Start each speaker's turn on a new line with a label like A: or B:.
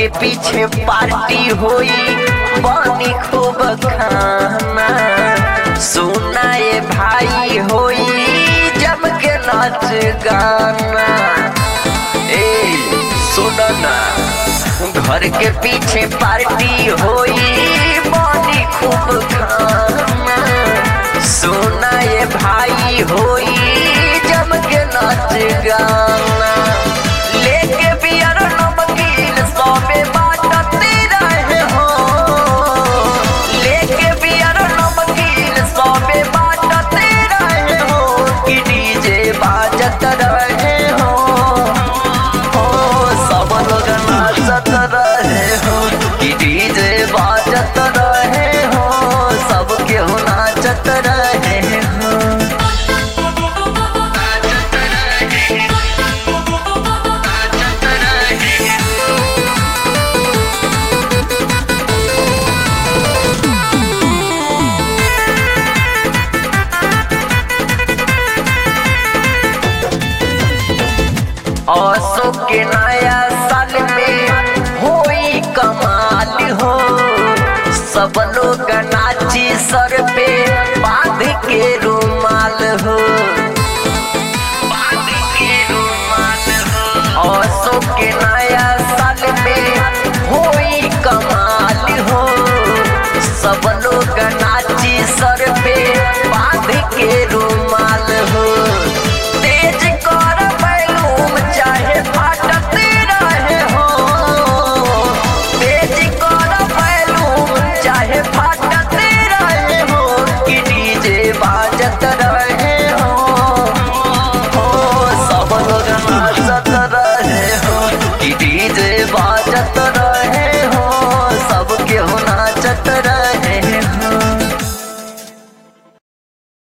A: के पीछे पार्टी होई बनी खूब खाना सुनाए भाई होई जम के नाच गाना ए सुनो ना घर के पीछे पार्टी होई बनी खूब खाना सुनाए भाई होई जम के नाच गाना लेके बियर नमकीन सबे बाटते रहे हो लेके बियर नमकीन सबे बाटते रहे हो कि डीजे बाजत रहे हो हो सब लोग नाचत रहे हो कि डीजे बाजत रहे हो सब केहू नाचत रहे हो असो के नया साल में होई कमाल हो सब लोग नाची सर पे बांध के रुमाल हो बांध के रुमाल हो असो के नया साल में होई कमाल हो सब लोग नाची सर